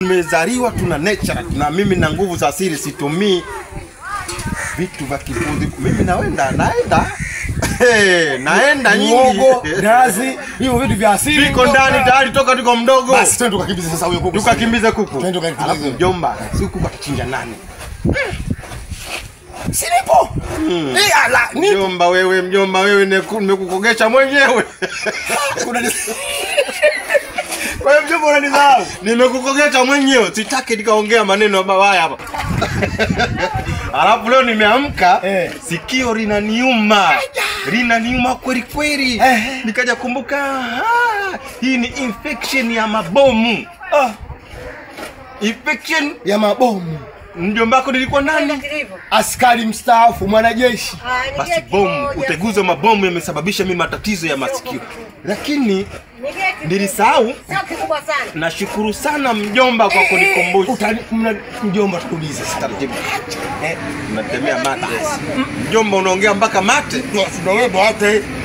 Tumezaliwa tuna nature na mimi na nguvu za asili, situmii vitu vya kipuzi. Mimi naenda naenda Hey, naenda Muogo, nyingi nazi, hivyo vitu vya asili. viko ndani tayari toka tuko mdogo. Basi twende tukakimbize sasa huyo kuku. tukakimbize kuku. Twende tukakimbize. Alafu mjomba, si kuku atachinja nani? Silipo. Eh, ala, ni Mjomba wewe, mjomba wewe, neku- nimekukogesha mwenyewe. unani Kwa hiyo mjomba unanidharau. nimekukogesha mwenyewe, sitaki nikaongea maneno mabaya hapa. Alafu leo nimeamka Eh. sikio linaniuma, linaniuma kweli kweli. Eh. Nikaja kumbuka, ah, hii ni infection ya mabomu. Ah, Infection ya mabomu. mjomba wako nilikuwa nani? Askari mstaafu, mwanajeshi. Basi bomu, uteguzi wa mabomu yamesababisha mimi matatizo ya masikio, lakini nilisahau. kubwa sana. Nashukuru sana mjomba kwa kunikumbusha. Utani mna mjomba tukuulize sasa. Taratibu. Eh, unatemea mate. Mjomba unaongea mpaka mate. Ndio wewe hata